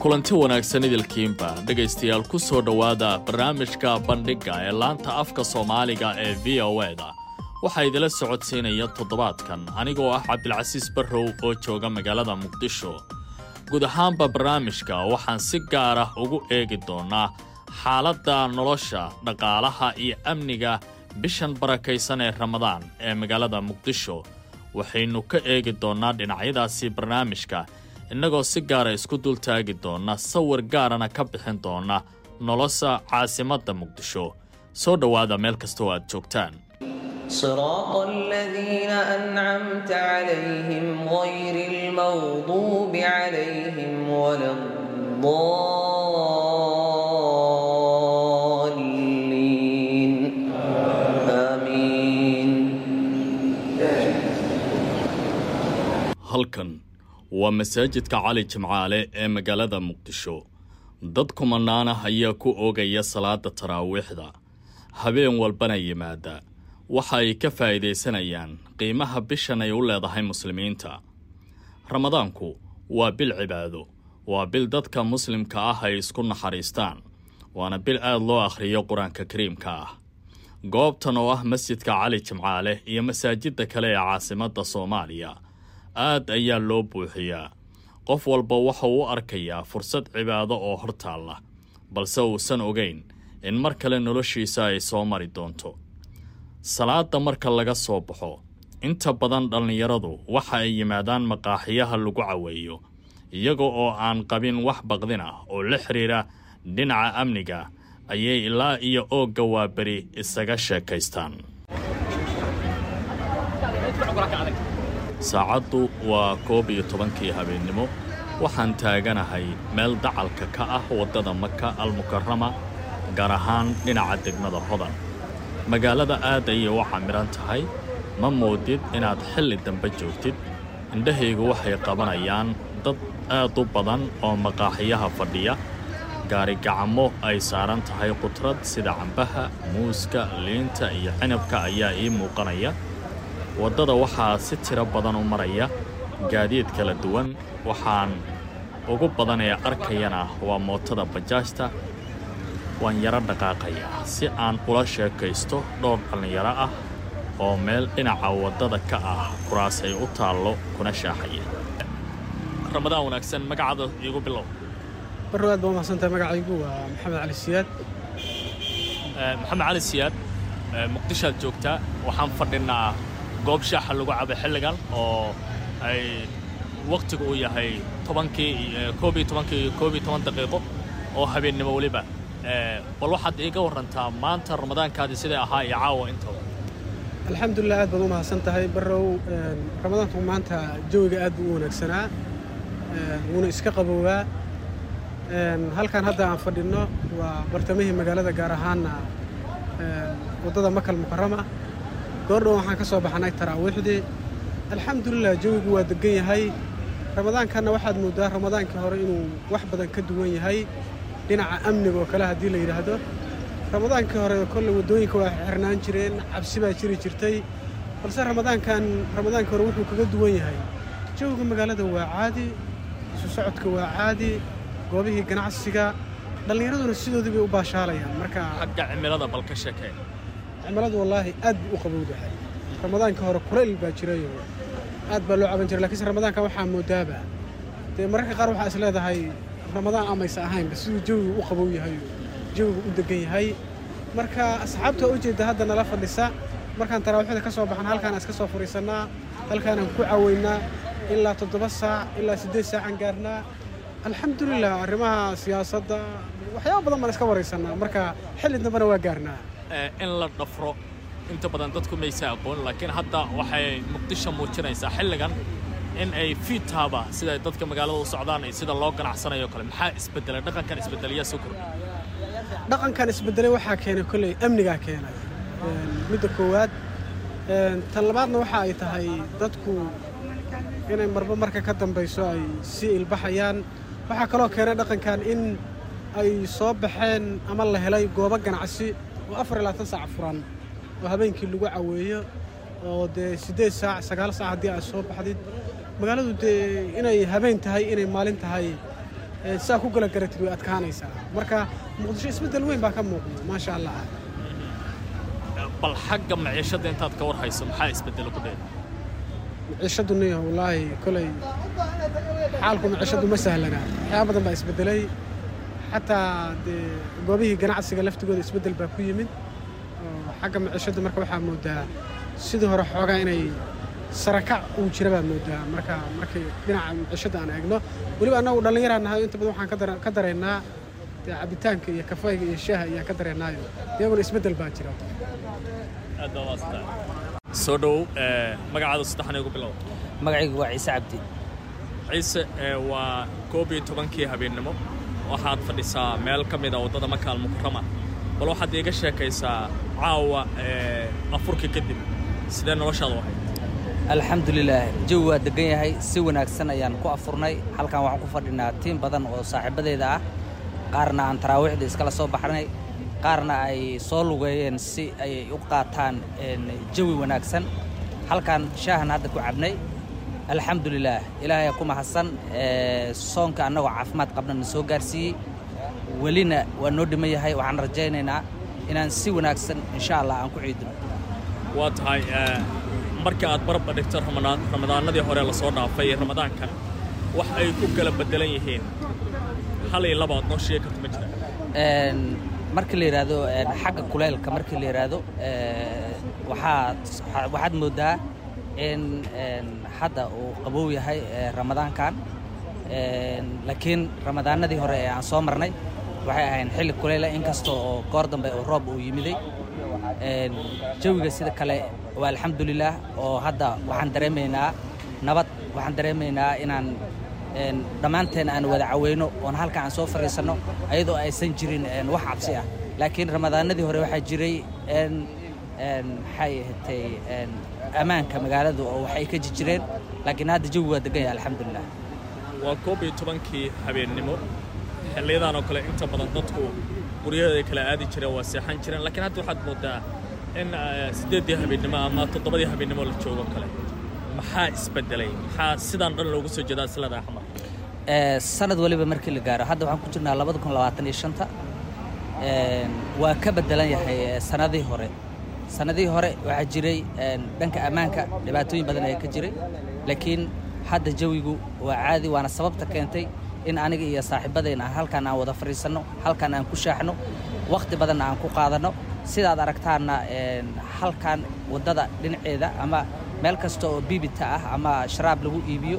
kulanti wanaagsan idilkiinba dhegaystayaal ku soo dhowaada barnaamijka bandhigga ee laanta afka soomaaliga ee v o eda waxaa idila socodsiinaya toddobaadkan anigoo ah cabdilcasiis barrow oo jooga magaalada muqdisho guud ahaanba barnaamijka waxaan si gaar ah ugu eegi doonnaa xaaladda nolosha dhaqaalaha iyo amniga bishan barakaysan ee ramadaan ee magaalada muqdisho waxaynu ka eegi doonnaa dhinacyadaasi barnaamijka innagoo si gaara isku dultaagi doonna sawir gaarana ka bixin doonna nolosha caasimadda muqdisho soo dhowaada meel kastoo aad joogtaan صراط الذين أنعمت عليهم غير المغضوب عليهم ولا الضالين آمين halkan waa masaajidka cali jimcaale ee magaalada muqdisho dad kumanaana ayaa ku oogaya salaada taraawiixda habeen walbana yimaada waxa ay ka faa'iidaysanayaan qiimaha bishan ay u leedahay muslimiinta ramadaanku waa bil cibaado waa bil dadka muslimka ah ay isku naxariistaan waana bil aad loo akhriyo qur-aanka kariimka ah goobtan oo ah masjidka cali jimcaale iyo masaajidda kale ee caasimadda soomaaliya aad ayaa loo buuxiyaa qof walba waxa uu u arkayaa fursad cibaado oo hortaalla balse uusan ogayn in mar kale noloshiisa ay soo mari doonto salaada marka laga soo baxo inta badan dhallinyaradu waxa ay yimaadaan maqaaxiyaha lagu caweeyo iyaga oo aan qabin wax baqdin ah oo la xidhiira dhinaca amniga ayay ilaa iyo oogga waaberi isaga sheekaystaan saacaddu waa koob iyo tobankii habeennimo waxaan taaganahay meel dacalka ka ah waddada maka almukarama gaar ahaan dhinaca degmada hodan magaalada aad ayay u camiran tahay ma moodid inaad xilli dambe joogtid indhahaygu waxay qabanayaan dad aad u badan oo maqaaxiyaha fadhiya gaarigacamo ay saaran tahay qudrad sida cambaha muuska liinta iyo cinabka ayaa ii muuqanaya waddada waxaa si tiro badan u maraya gaadiid kala duwan waxaan ugu badan ee arkayana waa mootada bajaajta waan yaro dhaqaaqayaa si aan ula sheekaysto dhowr dhallinyaro ah oo meel dhinaca waddada ka ah kuraas ay u taallo kuna shaaxaya ramadaan wanaagsan magacaada iigu bilow barrow aad baa umahsantahay magacaygu waa maxamed cali siyaad maxamed cali siyaad muqdishoaad joogtaa waxaan fadhinaa goob shaaxa lagu cabo xilligan oo ay wakhtigu uu yahay tobankii koob iyo tobankii iyo koob iyo toban daqiiqo oo habeennimo weliba bal waxaad iiga warantaa maanta ramadaankaadii siday ahaa iyo caawa intaba alxamdulilah aad baad u mahadsan tahay barrow ramadaanku maanta jawiga aad buu u wanaagsanaa wuuna iska qaboobaa halkan hadda aan fadhinno waa bartamihii magaalada gaar ahaanna waddada makal mukarama goordhow waxaan ka soo baxnay taraawiixdii alxamdulilah jawigu waa degan yahay ramadaankanna waxaad mooddaa ramadaankii hore inuu wax badan ka duwan yahay dhinaca amniga oo kale haddii la yidhaahdo ramadaankii hore kolle waddooyinka waa xirnaan jireen cabsi baa jiri jirtay balse ramadaankan ramadaankii hore wuxuu kaga duwan yahay jawiga magaalada waa caadi isu socodka waa caadi goobihii ganacsiga dhallinyaraduna sidoodii bay u baashaalayaan marka xagga cimilada bal ka sheekee cimiladu wallaahi aad buu u qabowdahay ramadaankii hore kulayl baa jirayo aad baa loo caban jiray lakiinse ramadaanka waxaa moodaaba dee mararka qaar waxaa is leedahay ramadaan amaysa ahaynba siduu jawigu u qabow yahay jawigu u degan yahay marka asxaabta u jeedda hadda nala fadhisa markaan taraawiixda ka soo baxna halkaan iska soo furiisannaa halkaanaan ku caweynaa ilaa toddoba saac ilaa siddeed saacaan gaarnaa alxamdulilah arrimaha siyaasadda waxyaaba badan baan iska waraysannaa marka xilli dambena waa gaarnaa in la dhafro inta badan dadku maysa aqoon laakiin hadda waxay muqdisho muujinaysaa xilligan in ay fiitaaba siday dadka magaalada u socdaan iyo sida loo ganacsanayo kale maxaa isbedelay dhaqankan isbedeliya sukur dhaqankan isbedelay waxaa keenay kolley amnigaa keenay midda koowaad tan labaadna waxa ay tahay dadku inay marba marka ka dambayso ay sii ilbaxayaan waxaa kaloo keenay dhaqankan in ay soo baxeen ama la helay goobo ganacsi oo afar iyo labaatan saac furan oo habeenkii lagu caweeyo oo dee siddeed saac sagaal saac haddii aad soo baxdid magaaladu dee inay habeen tahay inay maalin tahay saa ku gala garatid way adkaanaysaa marka muqdisho isbeddel weyn baa ka muuqda maasha allah bal xagga maciishadda intaad ka war hayso maxaa isbeddelo ku dheer maciishaddu niyo wallaahi kolay xaalku maciishaddu ma sahlana waxyaaba badan baa isbeddelay xataa dee goobihii ganacsiga laftigooda isbeddel baa ku yimid oo xagga maciishadda marka waxaa moodaa sidii hore xoogaa inay sarakac uu jira baa moodaa marka markay dhinaca maciishadda aan eegno weliba annagu dhallinyaraa nahay inta badan waxaan ka dara- ka dareennaa dee cabitaanka iyo kafayga iyo shaaha ayaan ka dareennaayo iyaguna isbeddel baa jira aad baa waastaa soo dhow magacaada saddexan igu bilow magacaygu waa ciise cabdi ciise waa koob iyo tobankii habeennimo waxaad fadhisaa meel ka mid a waddada makaal mukarama bal waxaad iiga sheekaysaa caawa afurkii kadib sidee noloshaada u ahayd alxamdulilaah jawi waa degan yahay si wanaagsan ayaan ku afurnay halkan waxaan ku fadhinaa tiim badan oo saaxiibadeeda ah qaarna aan taraawiixda iskala soo baxnay qaarna ay soo lugeeyeen si ay u qaataan jawi wanaagsan halkan shaahan hadda ku cabnay alxamdulilaah ilaahay ku mahadsan soonka annagoo caafimaad qabna na soo gaarsiiyey welina waa noo dhiman yahay waxaan rajaynaynaa inaan si wanaagsan insha allah aan ku ciidino waa tahay marka aad barba dhigto ramadaan ramadaanadii hore lasoo dhaafay ee ramadaankan wax ay ku kala beddelan yihiin hal iyo laba aad noo sheegi karto ma jira markii la yidhaahdo xagga kuleylka markii la yidhaahdo waxaad waxaad mooddaa in hadda uu qabow yahay ramadaankan laakiin ramadaanadii hore ee aan soo marnay waxay ahayn xilli kuleyla inkasta oo goor dambe oo roob uu yimiday jawiga sida kale waa alxamdulilaah oo hadda waxaan dareemaynaa nabad waxaan dareemaynaa inaan dhammaanteen aan wada caweyno oon halka aan soo fadhiisanno ayadoo aysan jirin wax cabsi ah laakiin ramadaanadii hore waxaa jiray maxay ahatay ammaanka magaaladu oo waxay ka jireen laakiin hadda jawi waa degan yahay alxamdulilah waa koob iyo tobankii habeennimo xilliyadan oo kale inta badan dadku guryaheeda kala aadi jireen waa seexan jireen laakiin hadda waxaad moodaa in siddeeddii habeennimo ama toddobadii habeennimo la joogo kale maxaa isbeddelay maxaa sidaan dhan loogu soo jeedaa islada axmar sanad waliba markii la gaaro hadda waxaan ku jirnaa labada kun labaatan iyo shanta waa ka beddelan yahay sanadihii hore sanadihii hore waxaa jiray dhanka ammaanka dhibaatooyin badan ayaa ka jiray laakiin hadda jawigu waa caadi waana sababta keentay in aniga iyo saaxiibadeen aan halkan aan wada fadhiisanno halkan aan ku shaaxno wakhti badanna aan ku qaadanno sidaad aragtaanna halkan waddada dhinaceeda ama meel kasta oo biibita ah ama sharaab lagu iibiyo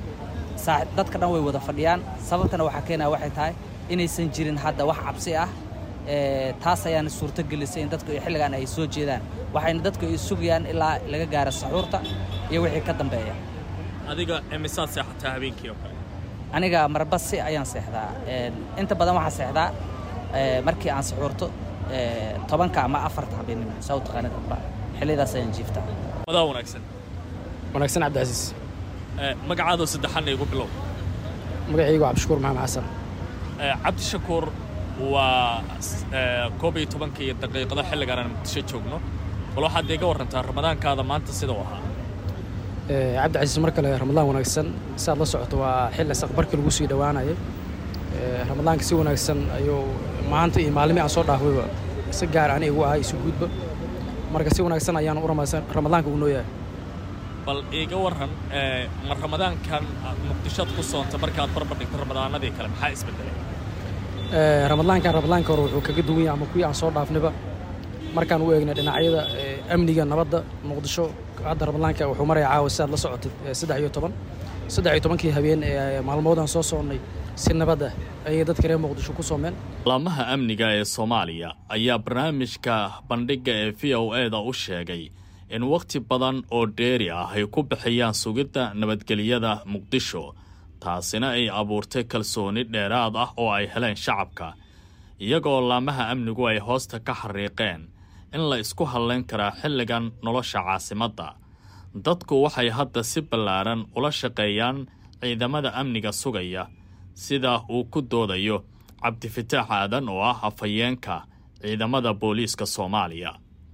dadka dhan way wada fadhiyaan sababtana waxaa keenaya waxay tahay inaysan jirin hadda wax cabsi ah taas ayaana suurto gelisay in dadku xilligan ay soo jeedaan waxayna dadku ay sugayaan ilaa laga gaaro saxuurta iyo wixii ka dambeeya adiga imisaad seexataa habeenkii oo kale aniga marbasi ayaan seexdaa inta badan waxaan seexdaa markii aan saxuurto tobanka ama afarta habeennimo saa u taqaanid amba xilliyadaas ayaan jiiftaa madaa wanaagsan wanaagsan cabdicasiis magacaadoo saddexanna igu bilow magacaygu cabdishakuur maxamed xasan cabdishakuur waa koob iyo tobankii daqiiqado xilligaan aan muqdisho joogno bal waxaad iiga warrantaa ramadaankaada maanta sida u ahaa cabdicasiis mar kale ramadaan wanaagsan si aad la socoto waa xilli saqbarkii lagu sii dhowaanayay ramadaanka si wanaagsan ayuu maanta iyo maalmii aan soo dhaafayba si gaar ani igu ahay isu guudba marka si wanaagsan ayaan u ramadaanka u nooyahay bal iiga warran ma ramadaankan muqdishoad ku soonta markaad barbar dhigto ramadaanadii kale maxaa isbeddelay ramadaankan ramadaanka hore wuxuu kaga duwan yahay ama kuwii aan soo dhaafnayba markaan u eegnay dhinacyada amniga nabadda muqdisho hadda ramadaanka wuxuu maraya caawa si aad la socotid saddex iyo toban saddex iyo tobankii habeen ee maalmoodaan soo soonnay si nabad ah ayay dadka reer muqdisho ku soomeen laamaha amniga ee soomaaliya ayaa barnaamijka bandhigga ee v o e da u sheegay in wakhti badan oo dheeri ah ay ku bixiyaan sugidda nabadgelyada muqdisho taasina ay abuurtay kalsooni dheeraad ah oo ay heleen shacabka iyagoo laamaha amnigu ay hoosta ka xariiqeen in la isku hadlayn karaa xilligan nolosha caasimadda dadku waxay hadda si ballaaran ula shaqeeyaan ciidamada amniga sugaya sida uu ku doodayo cabdifataax aadan oo ah afhayeenka ciidamada booliiska soomaaliya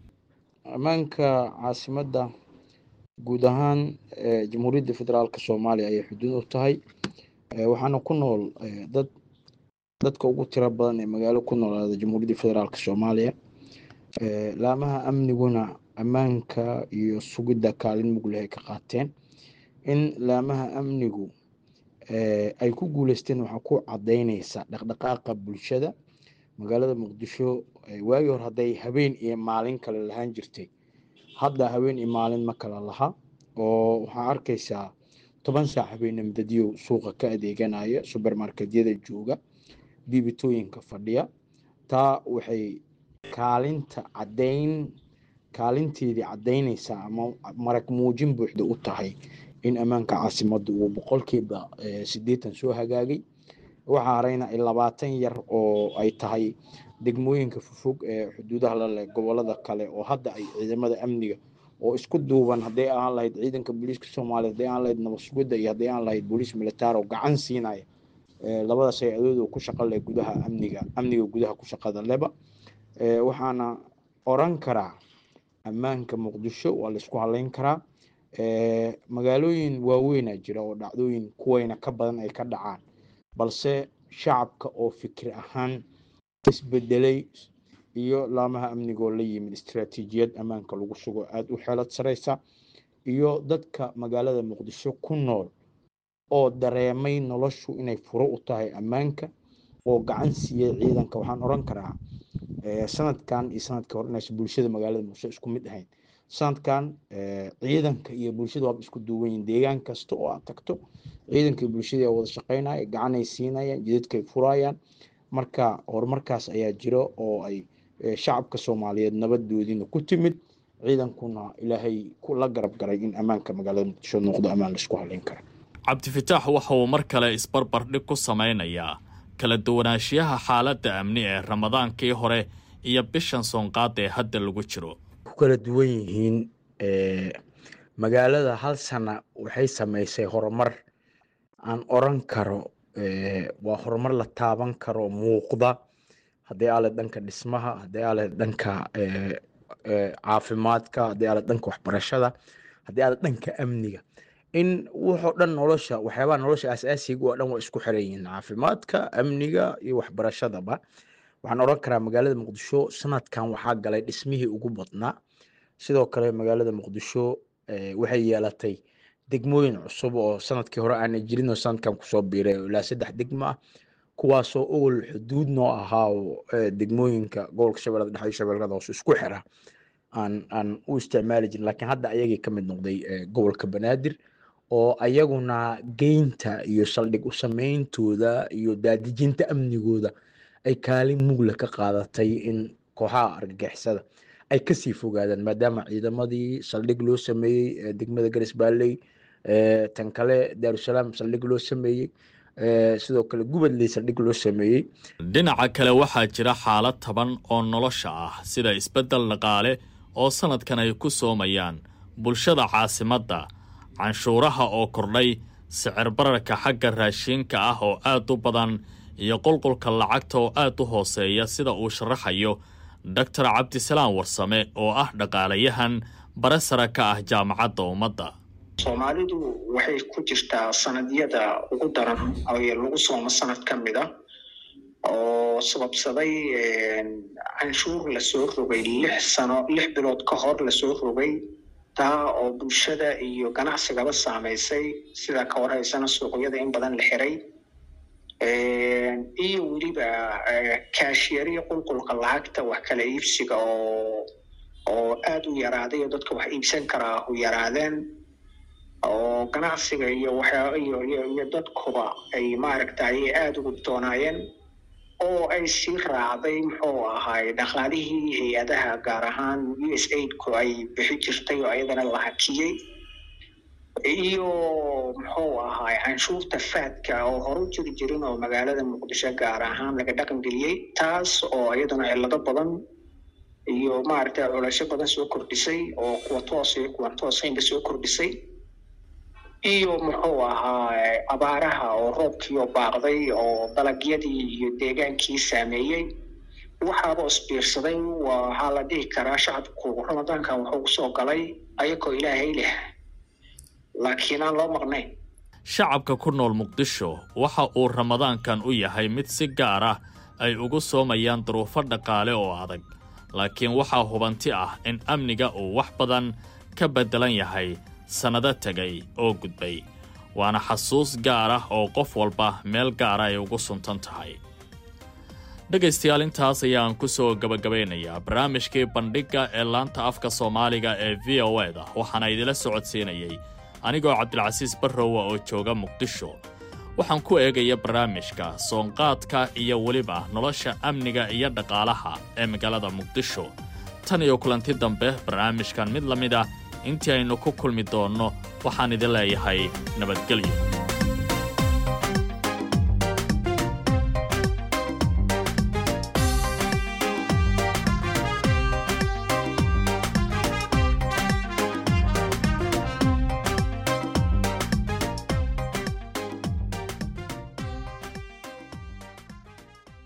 ammaanka caasimadda guud ahaan jamhuuriyadda federaalk soomaaliya ayay xuduud u tahay waxaana ku nool dad dadka ugu tiro badan ee magaalo ku noolaada jamhuuriyadda federaalk soomaaliya laamaha amniguna ammaanka iyo sugidda kaalin mug leh ay ka qaateen in laamaha amnigu ay ku guuleysteen waxaa ku cadaynaysa dhaqdhaqaaqa bulshada magaalada muqdisho waagii hore hadday habeen iyo maalin kale lahaan jirtay hadda habeen iyo maalin ma kala laha oo waxaa arkaysaa toban saac habeenne midadyow suuqa ka adeeganaya subermarketyada jooga biibitooyinka fadhiya taa waxay kaalinta cadayn kaalinteedii cadaynaysaa ama marag muujin buuxda u tahay in ammaanka caasimadda uu boqolkiiba siddeetan soo hagaagay waxaa harayna labaatan yar oo ay tahay degmooyinka fofog ee xuduudaha la leh gobolada kale oo hadda ay ciidamada amniga oo isku duuban hadday aan lahayd ciidanka booliiska soomaaliya hadday aan lahayd nabad sugidda iyo hadday aan lahayd booliis militaar oo gacan siinaya labadaas hay-adooda ku shaqa leh gudaha amniga amniga gudaha ku shaqada leba waxaana oran karaa ammaanka muqdisho waa laisku haleyn karaa magaalooyin waaweynaa jira oo dhacdooyin kuwayna ka badan ay ka dhacaan balse shacabka oo fikir ahaan isbedelay iyo laamaha amnigoo la yimid istaraatiijiyad ammaanka lagu sugo aada u xeelad sareysa iyo dadka magaalada muqdisho ku nool oo dareemay noloshu inay furo u tahay ammaanka oo gacan siiyey ciidanka waxaan oran karaa sanadkan iyo sanadka hore inaysan bulshada magaalada muqdisho isku mid ahayn sanadkan ciidanka iyo bulshada waaba isku duuwan yihin deegaan kasta oo aad tagto ciidanka iyo bulshadii wada shaqeynaya gacanay siinayaan jidadkay furayaan marka horumarkaas ayaa jiro oo ay shacabka soomaaliyeed nabadoodiina ku timid ciidankuna ilaahay la garab garay in ammaanka magaalada muqdisho noqdo ammaan laisku haleyn kara cabdifitaax waxa uu mar kale isbarbardhig ku samaynayaa kala duwanaanshiyaha xaaladda amni ee ramadaankii hore iyo bishan soonqaada ee hadda lagu jiro ku kala duwan yihiin magaalada hal sana waxay samaysay horumar aan oran karo waa horumar la taaban karo muuqda haddii aale dhanka dhismaha haddii aale dhanka caafimaadka haddii aale dhanka waxbarashada haddii aale dhanka amniga in wuxoo dhan nolosha waxyaabaha nolosha asaasiga oo dhan waa isku xiran yihiin caafimaadka amniga iyo waxbarashadaba waxaan oran karaa magaalada muqdisho sanadkan waxaa galay dhismihii ugu badnaa sidoo kale magaalada muqdisho waxay yeelatay degmooyin cusub oo sanadkii hore aana jirin oo sanadkan kusoo biiray ilaa saddex degmo ah kuwaasoo ogol xuduud noo ahaa oo degmooyinka gobolka shabeellada dhexe iyo shabeellada hoose isku xira aan aan u isticmaali jirin laakiin hadda ayagii ka mid noqday gobolka banaadir oo ayaguna geynta iyo saldhig u sameyntooda iyo daadijinta amnigooda ay kaalin mugla ka qaadatay in kooxaha argagixisada ay kasii fogaadaan maadaama ciidamadii saldhig loo sameeyey degmada garis baalley tan kale daarusalaam saldhig loo sameeyey sidoo kale gubadley saldhig loo sameeyey dhinaca kale waxaa jira xaalad taban oo nolosha ah sida isbeddel dhaqaale oo sanadkan ay ku soomayaan bulshada caasimadda canshuuraha oo kordhay sicir bararka xagga raashiinka ah oo aad u badan iyo qulqulka lacagta oo aad u hooseeya sida uu sharaxayo doctor cabdisalaam warsame oo ah dhaqaalayahan bare sare ka ah jaamacadda ummadda soomaalidu waxay ku jirtaa sanadyada ugu daran ee lagu soomo sanad ka mid a oo sababsaday canshuur lasoo rogay lix sano lix bilood ka hor lasoo rogay taa oo bulshada iyo ganacsigaba saamaysay sidaa ka warhaysana suuqyada in badan la xiray iyo weliba kaashiyariya qulqulka lacagta wax kala iibsiga oo oo aada u yaraaday oo dadka wax iibsan karaa u yaraadeen oo ganacsiga iyo waxyaa iyo iyo iyo dadkuba ay maaragtay aada ugu doonaayeen oo ay sii raacday muxuu ahaay dhaqaalihii hay-adaha gaar ahaan u s aidku ay bixi jirtay oo ayadana la hakiyey iyo muxuu ahaay canshuurta faadka oo horu jiri jirin oo magaalada muqdisho gaar ahaan laga dhaqan geliyey taas oo iyaduna cillado badan iyo maaragtay culasho badan soo kordhisay oo kuwa toos iyo kuwan toosaynba soo kordhisay iyo muxuu ahaa abaaraha oo roobkiioo baaqday oo dalagyadii iyo deegaankii saameeyey waxaaba isbiirsaday waxaa la dhihi karaa shacabku ramadaankan wuxuu kusoo galay ayagoo ilaahay leh laakiin aan loo maqnayn shacabka ku nool muqdisho waxa uu ramadaankan u yahay mid si gaar ah ay ugu soomayaan duruufo dhaqaale oo adag laakiin waxaa hubanti ah in amniga uu wax badan ka beddelan yahay sannado tegay oo gudbay waana xasuus gaar ah oo qof walba meel gaara ay ugu suntan tahay dhegaystayaal intaas ayaan ku soo gabagabaynayaa barnaamijkii bandhigga ee laanta afka soomaaliga ee v o e da waxaana idila socodsiinayay anigoo cabdilcasiis barrowa oo jooga muqdisho waxaan ku eegaya barnaamijka soonqaadka iyo weliba nolosha amniga iyo dhaqaalaha ee magaalada muqdisho tan iyo kulanti dambe barnaamijkan mid la mid ah intii aynu ku kulmi doonno waxaan idin leeyahay nabadgelyo